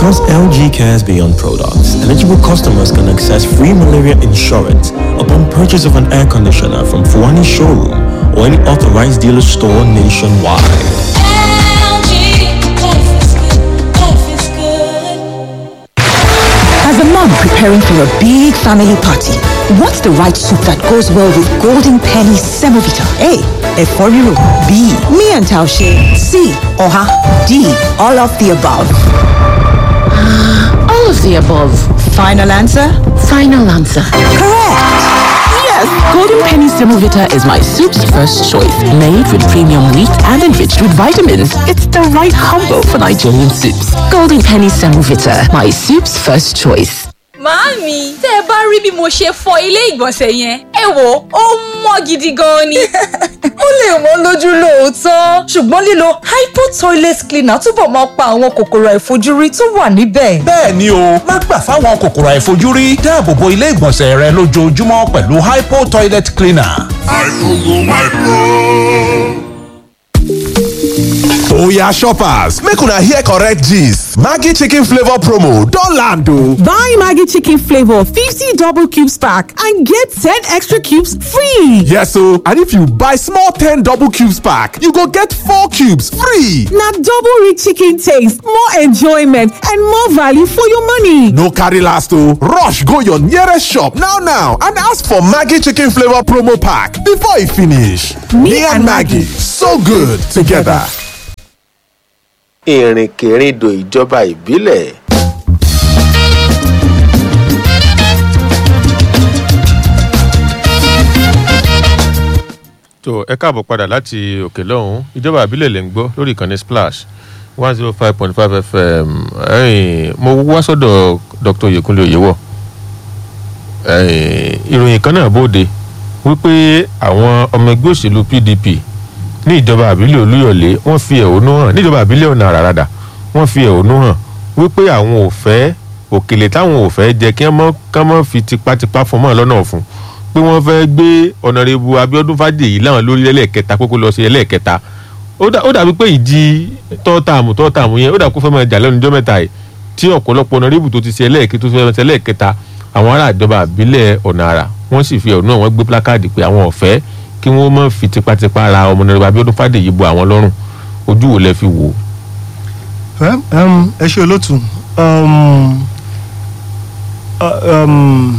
Because LG cares beyond products, eligible customers can access free malaria insurance upon purchase of an air conditioner from Fuani showroom or any authorized dealer store nationwide. As a mom preparing for a big family party, what's the right soup that goes well with Golden Penny Semovita? A. Eforiro. B. Me and Taushe. C. Oha. D. All of the above. All of the above. Final answer? Final answer. Correct. Yes, Golden Penny Semovita is my soup's first choice. Made with premium wheat and enriched with vitamins. It's the right combo for Nigerian soups. Golden Penny Semovita, my soup's first choice. Màámi, tẹ́ ẹ bá rí bí mo ṣe fọ ilé ìgbọ̀nsẹ̀ yẹn, ẹ wò ó mọ́ gidi gan ni. ó lè wọ́n lójú lóòótọ́ ṣùgbọ́n lílo hypo toilet cleaner túbọ̀ máa pa àwọn kòkòrò àìfojúrí tó wà níbẹ̀. bẹ́ẹ̀ ni o má gbà fáwọn kòkòrò àìfojúrí dáàbò bo ilé ìgbọ̀nsẹ̀ rẹ lójoojúmọ́ pẹ̀lú hypo toilet cleaner. Oya shoppers, make una hear correct gist. Maggi chicken flavor promo don land o. Buy Maggie Chicken Flavor 50 double cubes pack and get 10 extra cubes free. Yes o, and if you buy small 10 double cubes pack, you go get 4 cubes free. Now double rich chicken taste, more enjoyment, and more value for your money. No carry last o, rush go your nearest shop now now and ask for Maggi chicken flavor promo pack before e finish. Me and Maggie, so good together. ìrìnkèrindò ìjọba ìbílẹ̀ tó ẹ káàbọ̀ padà láti òkè lọ́hùn ìjọba àbílẹ̀ lè ń gbọ́ lórí ìkànnì splash one zero five point five fm ẹ̀yìn mo wá sọ́dọ̀ dr oyekunle oyewọ ẹ̀yìn ìròyìn kan náà bóde wípé àwọn ọmọ ẹgbẹ́ òṣèlú pdp ní ìjọba àbílẹ̀ olúyọ̀lé wọ́n fi ẹ̀hónú hàn níjọba àbílẹ̀ ọ̀nà àràràdà wọ́n fi ẹ̀hónú hàn wípé àwọn ò fẹ́ òkèlè táwọn ò fẹ́ jẹ kí wọ́n mọ́ fi tipátipá fún mọ́ lọ́nà ọ̀fun pé wọ́n fẹ́ gbé ọ̀nàrẹ́bù abiodun fàdèyí láwọn lórí ẹlẹ́ẹ̀kẹta pé kó lọ sí ẹlẹ́ẹ̀kẹta ó dà- ó dàbí pé ìdí tọ́tàmù tọ́tàmù yẹn ó dà kó fẹ́ máa jà lẹ́nu ọjọ́ mẹ́ta yìí tí ọ̀pọ̀lọpọ̀ ọ̀nàrẹ́bù tó ti ṣe ẹlẹ́ẹ̀kẹ́ tó fẹ́ ṣe ẹlẹ́ẹ̀kẹta àwọn ará ìjọba àbílẹ̀ ọ̀nà àrà wọ́n sì fi ẹ̀hónú hàn wọ́n gbé plákáàdì pé àwọn ọ̀fẹ́ kí wọ́n má fi tipátipá ra ọmọ ọ̀nàrẹ́bù abiodun fàdèyí bo àwọn lọ́rùn ojú wo lẹ fi wò ó. Well, um, ẹ ṣe olótù um, uh, um,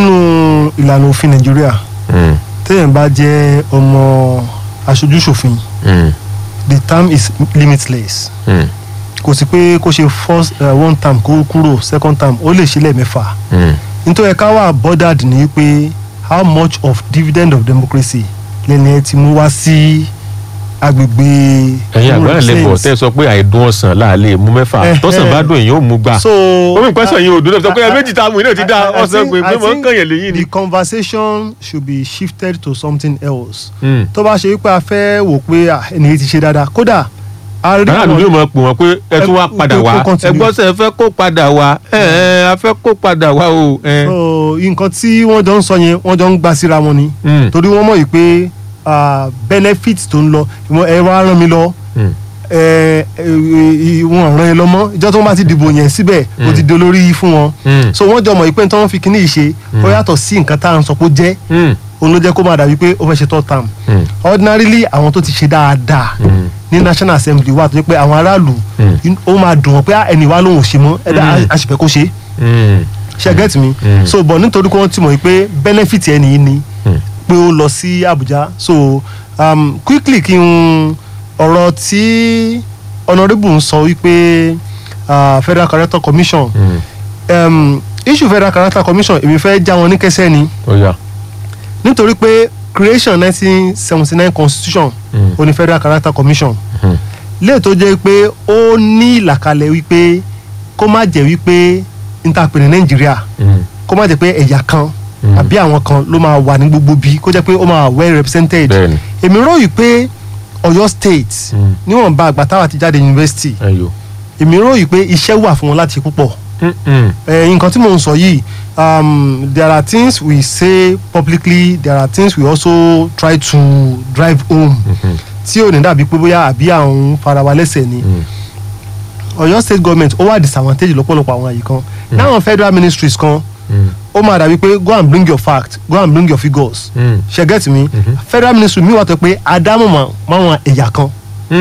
nínú ìlànà òfin nàìjíríà téèyàn bá jẹ́ ọmọ aṣojúṣòfin the term is limitless kò sí pé kó ṣe first uh, one term kó kúrò second term ó lè ṣe lẹ́ẹ̀mẹ́fà nítorí ẹ̀ka wà bordered ní pé how much of dividend of democracy lẹ́ni ẹ ti mú wá sí agbègbè ẹ̀yin àgbáyé lẹ́bọ̀ tẹ́ ẹ sọ pé àìdùn ọ̀sán láàlẹ́ mú mẹ́fà Eh, tọ́sán eh. bá dùn èyí ó mú gbà so ó mi pẹ́sàn yín òdùn náà sọ pé ẹ méjì tá a mú iná ti dá I- I ọ̀sán think- pé I pé mọ̀ ń think kàn yẹn lẹ́yìn ni. the conversation should be shifted to something else. Mm. tó bá ṣe wípé a fẹ́ wò pé ah, ẹnìyẹn ti ṣe dáadáa kódà a rí aráàlú yóò mọ̀ pé wọ́n pé ẹ tún wá Ẹ- padà kó- wá kó continue. ẹ gbọ́ sẹ́ ẹ fẹ́ kó padà wá ẹ ẹ a fẹ́ kó padà wá o. ẹ. so nǹkan tí wọ́n jọ ń sọ yẹn wọ́n jọ ń gbà síra wọn ni Mm. torí wọ́n mọ̀ yìí pé ah, benefit tó ń lọ ìwọ- ẹ wá rán mi lọ Mm. ẹ ẹ wọn ràn ẹ lọ́mọ ìjọ tó ń bá ti dìbò yẹn síbẹ̀ ó ti dolórí fún wọn Mm. so wọ́n jọ mọ̀ yìí pé tí wọ́n fi kíní yìí ṣe ó yàtọ̀ sí nǹkan tá à ń sọ pé ó jẹ́ Mm. òun ló jẹ́ kó máa dàbí pé ó fẹ́ ṣe third term Mm. ordinarily àwọn tó ti ṣe dáadáa ní national assembly wà tó jẹ́ pé àwọn aráàlú ó máa dùn wọ́n pé "Ah, ẹni wa lòun ò ṣe mọ́ ẹ̀dá Mm. àṣìfẹ́ kó ṣe Mm. ṣe get me Mm. so but nítorí pé wọ́n ti mọ̀ pé benefit ẹni yìí ni Mm. pé ó lọ sí Abuja so um, quickly kí n ọ̀rọ̀ tí honourable ń sọ wípé uh, federal character commission Mm. um, issue federal character commission èmi fẹ́ já wọn ní kẹsẹ́ ni ó yá. nítorí pé creation nineteen seventy nine constitution Mm. ó ní federal character commission Mm. léè tó jẹ́ pé ó ní ìlàkalẹ̀ wípé kó má jẹ́ wípé ntàpè ní nàìjíríà Mm. kó má jẹ́ pé ẹ̀yà kan Mm. àbí àwọn kan ló máa wà ní gbogbo bí kó jẹ́ pé ó máa wà well represented Bẹ́ẹ̀ni. èmi rò yìí pé ọ̀yọ́ state Mm. níwọ̀nba àgbà táwa ti jáde university ẹyọ. èmi rò yìí pé iṣẹ́ wà fún wọn láti ṣe púpọ̀ Mm, mm. Eh, nǹkan tí mò ń sọ yìí um, there are things we say publicly there are things we also try to drive home Mhm. tí ò ní dàbí pé bóyá àbí àwọn fara wa lẹ́sẹ̀ ni Ọ̀yọ́ state government ó wà disadvantage lọ́pọ̀lọpọ̀ àwọn àyè kan náwọn federal ministries kan ó máa dàbí pé go and bring your fact go and bring your figures ṣe get me federal ministry mi wà tó pé adámọ̀ máwọn ẹ̀yà kan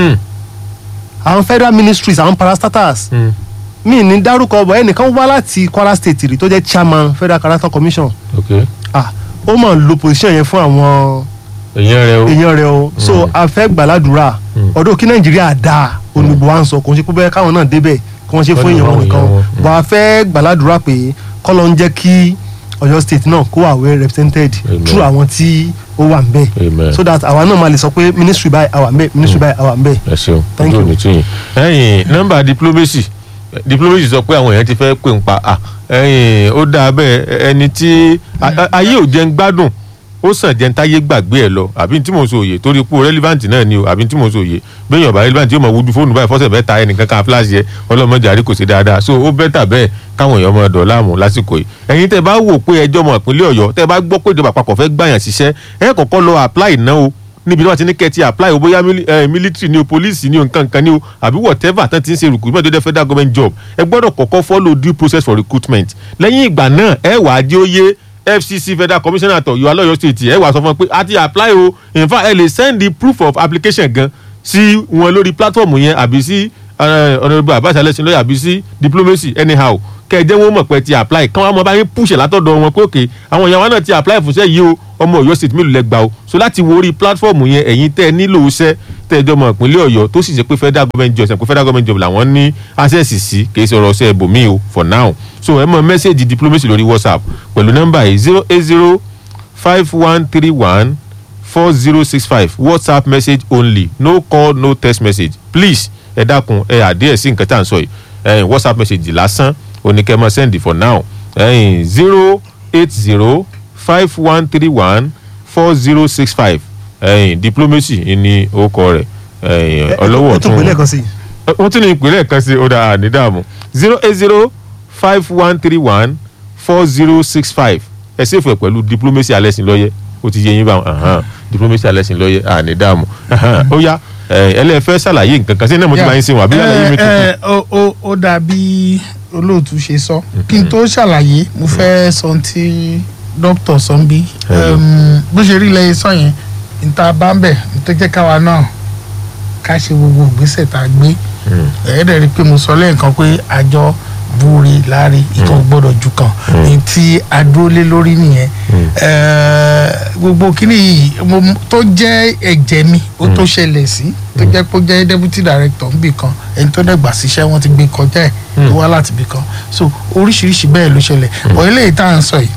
àwọn federal ministries àwọn parastatals mi ní dárúkọ ọbọ ẹnìkan wá láti Kwara state rí tó jẹ́ chairman federal character commission ok ah ó máa ń lo position yẹn fún àwọn èèyàn rẹ o èèyàn rẹ o so a fẹ́ gbàládùra ọdún kí nàìjíríà dáa olùgbò wa ń sọ kò ń ṣe pé bẹ́ẹ̀ káwọn náà débẹ̀ kí wọ́n ṣe fún èèyàn wọn nìkan bọ́ a fẹ́ gbàládùra pé kọ́lọ́ ń jẹ́ kí Ọ̀yọ́ state náà kó wà well represented through àwọn tí ó wà ń bẹ̀ so that àwa náà máa lè sọ pé ministry báyìí àwa ń bẹ̀ ministry báyìí àwa ń bẹ̀. ẹ ṣeun Thank ojú you. òní tún yìí ẹ̀yin nọ́mbà diplomacy diplomacy sọ pé àwọn èèyàn ti fẹ́ pè ń pa à ẹ̀yin ó dáa bẹ́ẹ̀ ẹni tí a- a- ayé ò jẹun gbádùn ó sàn jẹun táyé gbàgbé ẹ lọ àbí tí mo sọ òye torí pé relevant náà ni o àbí tí mo sọ òye bẹ́ẹ̀ ọ̀bà relevant yóò mọ̀ wojú fóònù báyìí fọ́sẹ̀ mẹ́ta ẹnìkan kan flash yẹ ọlọ́mọdé àrí kò sí dáadáa so ó bẹ́tà bẹ́ẹ̀ káwọn èèyàn máa dọ̀ láàmú lásìkò yìí ẹ̀yin tẹ́ bá wò pé ẹjọ́ ọmọ ìpínlẹ̀ ọ̀yọ́ tẹ́ bá gbọ́ pé ìjọba àpapọ̀ fẹ́ gbàyàn ṣiṣẹ́ ẹ kọ́kọ́ lọ apply náà o níbi tí wọ́n ti ní kẹ́ẹ̀tì apply o bóyá mili- eh, military ni o police ni o nǹkan kan ni o àbí whatever tán ti ń ṣe recruitment tó jẹ́ federal government job ẹ gbọ́dọ̀ kọ́kọ́ follow due process for recruitment lẹ́yìn ìgbà náà ẹ wà á jẹ́ ó yé fcc federal commissioner àtọ̀ yọ alọ́yọ̀ state ẹ wà sọ fún wọn pé a ti apply o in fact ẹ lè send the proof of application gan sí wọn lórí platform yẹn àbí sí honourable abbas alẹ́sìn lọ́yà àbí sí diplomacy anyhow kẹjẹ wọn mọ̀ pé ti apply kí wọ́n mọ̀ bá yín push látọ̀dọ̀ wọn pé òkè àwọn èèyàn wọn náà ti apply fúnṣẹ́ yìí o ọmọ Ọ̀yọ́ state mélòó lẹ gbà o so láti wo orí platform yẹn ẹ̀yin tẹ́ ẹ nílò iṣẹ́ tẹ́ ẹ jọmọ ìpínlẹ̀ Ọ̀yọ́ tó sì ṣe pé federal government job ṣe pé federal government job làwọn ní access sí kì í ṣe ọ̀rọ̀ ṣe ẹbòmíì o for now so ẹ mọ message diplomacy lórí whatsapp pẹ̀lú nọ́mbà yìí zero eight zero five one three one four zero six five whatsapp message only no call no text message please ẹ dákun ẹ àdéhẹ̀ sí nǹkan tá à ń sọ yìí ẹ̀yin whatsapp message lásán oníkẹ́mọ́ send for now ẹ̀yin zero eight zero five one three one four zero six five ẹ̀yin diplomacy ni orúkọ rẹ̀ ẹ̀yin ọlọ́wọ́ ẹ tún pè lẹ́ẹ̀kan sí i. wọ́n tún ní ìpínlẹ̀ kan sí ọ̀dà ànídàmú zero eight zero five one three one four zero six five ẹ ṣèfù ẹ̀ pẹ̀lú diplomacy alẹ́sìn lọ́yẹ́ ó ti yẹ yín báwọn ahan, diplomacy alẹ́sìn lọ́yẹ́ ànídàmú ahan, ó yá ẹlẹ́fẹ́ ṣàlàyé nǹkan kan sí ẹ̀ náà mo ti máa ń sìn wọ́n àbí àlàyé mi ẹ tuntun. ẹ ó ó ó dà bí olóòtú ṣe sọ kí n tó ṣàlàyé mo fẹ́ sọ ohun tí dókítà sọ ń bí bó ṣe rí lẹ́yìn sọ yẹn níta bá ń bẹ̀ tó jẹ́ káwa náà ká ṣe gbogbo ìgbésẹ̀ tá a gbé ẹ̀ẹ́dẹ̀ rí i pé mo sọ lẹ́ẹ̀kan pé àjọ búre láre ìkan gbọ́dọ̀ ju kan ní tí a dúró lé lórí nìyẹn Eh, gbogbo kíní yìí mo- tó jẹ́ ẹ̀jẹ̀ mi ó tó ṣẹlẹ̀ sí tó jẹ́ pé ó jẹ́ deputy director níbì kan ẹni tó dẹ̀gbà síṣẹ́ wọn ti gbé kọjá ẹ̀ tó wá láti ibì kan so oríṣiríṣi bẹ́ẹ̀ ló ṣẹlẹ̀ bọ̀ eléyìí tá à ń sọ yìí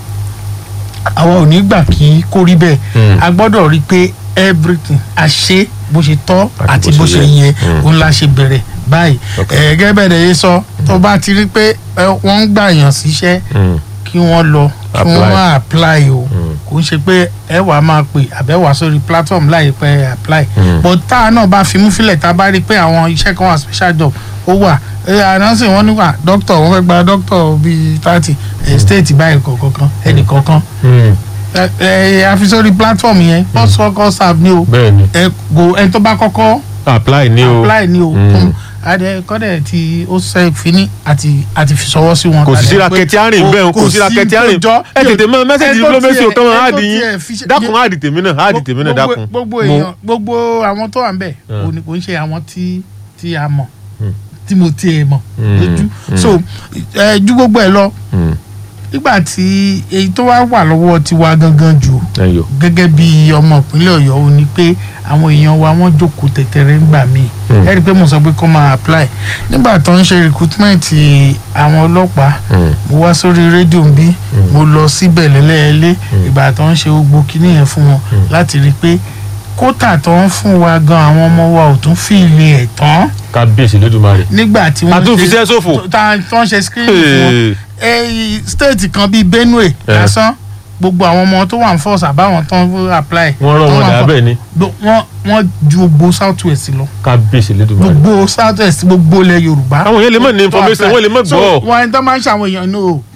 àwa ò ní gbà kí kó rí bẹ́ẹ̀ a gbọ́dọ̀ rí i pé everything a ṣe bó ṣe tọ́ àti bó ṣe yẹ òun la ṣe bẹ̀rẹ̀ báyìí ẹ̀ẹ́gẹ́ bẹ̀rẹ̀ yé sọ tó bá ti rí pé ẹ, wọ́n ń gbà yàn síṣẹ́ kí wọ́n lọ kí wọ́n Apply. máa apply o kò ń ṣe pé ẹ wà á máa pè àbẹ̀wà sórí platform láì pẹ́ apply but tá a náà bá fimú fílẹ̀ tá a bá rí i pé àwọn iṣẹ́ kan wà special job ó wà ẹ ànánsì wọn níwà doctor wọn fẹ́ gba doctor bíi thirty state báyìí kọ̀ọ̀kan ẹnì kọ̀ọ̀kan ẹ ẹ àfi sórí platform yẹn first worker serve ni o bẹ́ẹ̀ni ẹ go ẹ tó bá kọ́kọ́ apply ni o apply ni o Mm. adẹ kọ́dẹ̀ tí ó ṣe fini àti àti fi sọwọ́ sí wọn. kò sí Adẹ síra pé kẹtí àárín bẹ́ẹ̀ o, kò sí síra kẹtí àárín tó jọ. ẹ tètè mọ mẹ́sẹ̀gì Ẹ tó diplomacy tiẹ̀- o kàn máa ẹ á tó di yín tiẹ̀ fi ṣe- dákun á di tèmi náà á di tèmi náà Gbogbo- dákun. gbogbo Mo- èèyàn gbogbo àwọn tó wà ń bẹ̀ Mm. kò ní- kò ń ṣe àwọn tí tí a mọ̀ tí mo tiẹ̀ mọ̀ Mm. lójú Mm. so ẹ ju gbogbo ẹ lọ Mm. nígbà tí èyí tó wá wà lọ́wọ́ tiwa gangan jù ẹyọ gẹ́gẹ́ bí ọmọ ìpínlẹ̀ ọ̀yọ́ ó ní pé àwọn èèyàn wa wọ́n jókòó tẹ̀tẹ̀rẹ̀ ńgbà míì Mm. ẹ rí i pé mo sọ pé kó máa apply nígbà tó ń ṣe recruitment àwọn ọlọ́pàá Mm. mo wá sórí rédíò ń bí mo lọ síbẹ̀ lẹ́lẹ́ẹ̀lẹ́ ìgbà tó ń ṣe gbogbo kinní yẹn fún wọn láti rí i pé kótà tó ń fún wa gan àwọn ọmọ wa ò tún fi ilé ẹ̀ tán kábíyèsí lódùmarè. nígbà tí wọ́n àtúnfiṣẹ́ ṣòfò. tó tá- tó ń ṣe screening fún wọn Hey. ẹ state kan bíi benue Eh. lásán gbogbo àwọn ọmọ tó wà ń force àbáwọn tó ń apply. wọ́n rọ̀ tó wọ́n wà ń dà fọ- bẹ́ẹ̀ ni gbo- wọ́n wọ́n ju gbogbo south west lọ kábíyèsí lódùmarè. gbogbo south west gbogbo ilẹ̀ yorùbá. àwọn yẹn lè mọ̀ ní information wọ́n lè mọ̀ so gbọ́. wọn ẹni tó máa ń ṣàwọn èèyàn ní o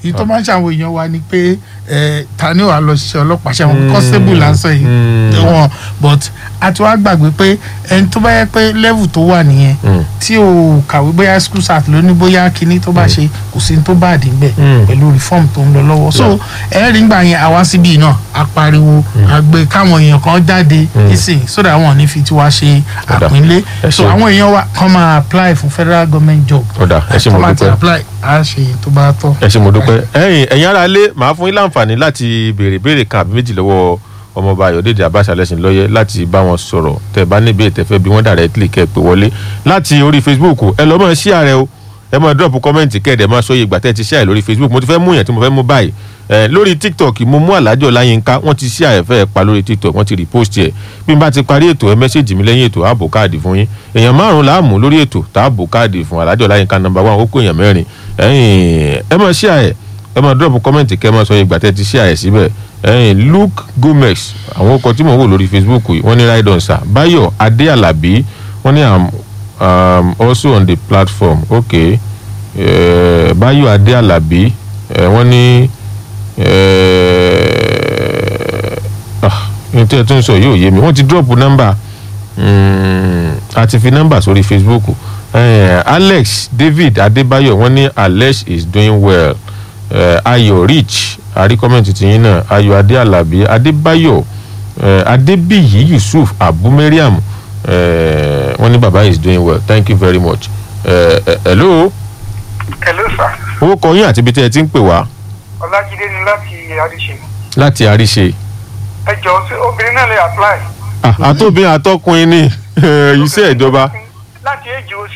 èyí tó máa ń ṣàwọn èèyàn wa ni pé ẹ ta ni wàá lọ ṣiṣẹ́ ọlọ́pàá ṣe àwọn constable là ń sọ yìí wọn but a ti wá gbàgbé pé ẹni tó bá yẹ pé level tó wà nìyẹn tí o kàwé bóyá school start ló ní bóyá kinní tó bá ṣe kò sí ní tó bá àdín bẹ̀ pẹ̀lú reform tó ń lọ lọ́wọ́ so ẹ rí ngbà yẹn àwa síbí náà a pariwo àgbẹ̀ káwọn èèyàn kan jáde nísìn so that wọn ò ní fi tiwa ṣe àpínlé so àwọn èèyàn wa kàn máa apply fún federal government job ọ̀dà ẹ ṣe mo kàn máa ti dúpẹ́ apply a ṣe tó bá tọ́. ẹ ṣe mo dúpẹ́ ẹ̀yin ẹ̀yin ara lé màá fún yín láǹfààní láti béèrè béèrè kan àbí méjì lọ́wọ́ ọmọọba ayọ̀dèdè abáṣà lẹ́sìn lọ́yẹ́ láti bá wọn sọ̀rọ̀ tẹ́ bá níbi ètẹ́fẹ́ bí wọ́n directly kẹ́ ẹ pé wọlé láti orí facebook ẹ lọ́ mọ̀ sí ààrẹ o ẹ máa drop comment kẹ́ẹ̀dẹ̀ máa sọyè ìgbà tẹ́ ẹ ti share lórí facebook mo ti fẹ́ mú yẹn tí mo fẹ́ mú báyìí ẹ lórí tiktok mo mú alájọ láyínká wọ́n ti share ẹ̀fẹ́ pa lórí tiktok wọ́n ti repost ẹ̀ bí n bá ti parí ètò ẹ mẹ́sẹ̀gì mi lẹ́yìn ètò ààbò káàdì fún yín èèyàn márùn láàmú lórí ètò tààbò káàdì fún alájọ láyínká number one ó kó èèyàn mẹ́rin ẹ̀yìn ẹ máa share ẹ̀ ẹ máa drop comment kẹ́ ẹ máa sọyè ìgbà tẹ́ ẹ ti share ẹ̀ síbẹ̀ ẹ̀yìn luke gomez àwọn ọkọ̀ tí mò ń wò lórí facebook yìí wọ́n ní ride on sir bayo adé alábí wọ́n ní am um, also on the platform okay uh, bayo adé alábí uh, wọ́n ní ní tí ẹ tún sọ yóò yé mi wọ́n ti drop nọ́mbà àti fi nọ́mbà sórí facebook uh, alex david adébáyọ̀ wọ́n ní alex is doing well uh, ayọ̀ rich àrí kọ́mẹ̀ntì tìyín náà ayọ̀ adé alábí adébáyọ̀ uh, adébíyí yusuf abu mariam uh, wọ́n ní baba is doing well thank you very much. Uh, uh, hello. hello sir owó kọ yín àti ibi tí ẹ ti ń pè wá ọlájídé ni láti àríṣe láti àríṣe. ẹ jọ sí obìnrin náà lè apply Ah, àtòbí àtọkùnrin ní iṣẹ́ ìjọba. láti èjì oṣù